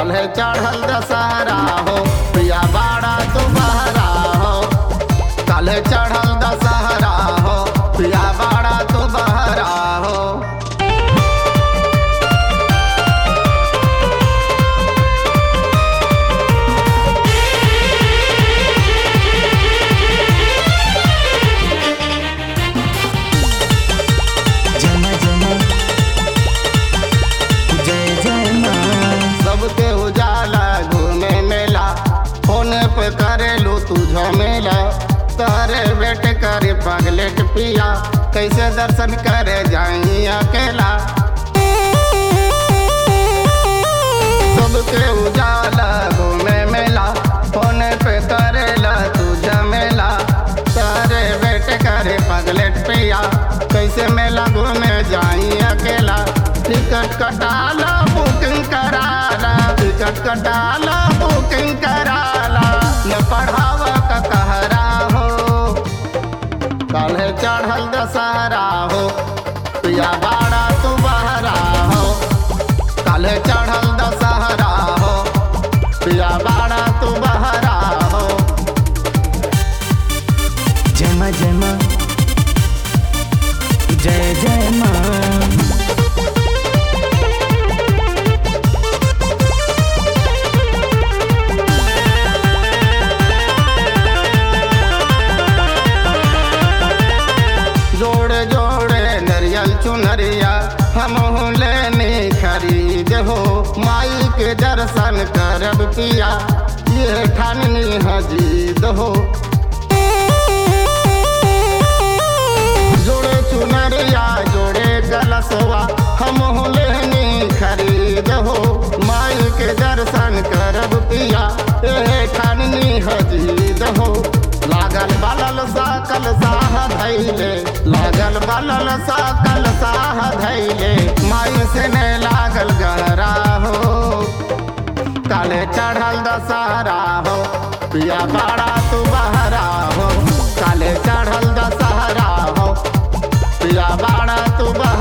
काल्हे चढ़ल दशहरा हो पिया बाड़ा तू बहरा हो काल्हे चढ़ल दशहरा हो पिया बाड़ा तू बहरा हो जमा जमा जय जय माँ सबके उजाला घूमे मेला फोन पे करेलू तू झमेला तारे बेटे करे पगलेट पिया कैसे दर्शन करे जाई अकेला सबके उजाला घूमे मेला फोन पे करेला तू झमेला तारे बेटे करे पगलेट पिया कैसे मेला घूमे जाई अकेला टिकट कटाला बुकिंग कराला टिकट कटाला बुकिंग कराला न पढ़ावा का कहरा हो काल्हे चढ़ल दशहरा हो पिया बाड़ा तू बहरा हो काल्हे चढ़ल दशहरा हो पिया बाड़ा तू बहरा हो जमा जमा जय जय माँ जोड़े जोड़े नरियल चुनरिया हम लेने खरीद हो माई के दर्शन करब पिया ये ठाननी हजीद हो जोड़े चुनरिया जोड़े गलसवा हम लेने खरीद हो माई के दर्शन करब पिया ये ठाननी हजीद हो लागल बलल साकल साह धैले लागल बलल साकल साह धैले माई से ने लागल गहरा हो काले चढ़ल दशहरा हो पिया बाड़ा तू बहरा हो काले चढ़ल दशहरा हो पिया बाड़ा तू बहरा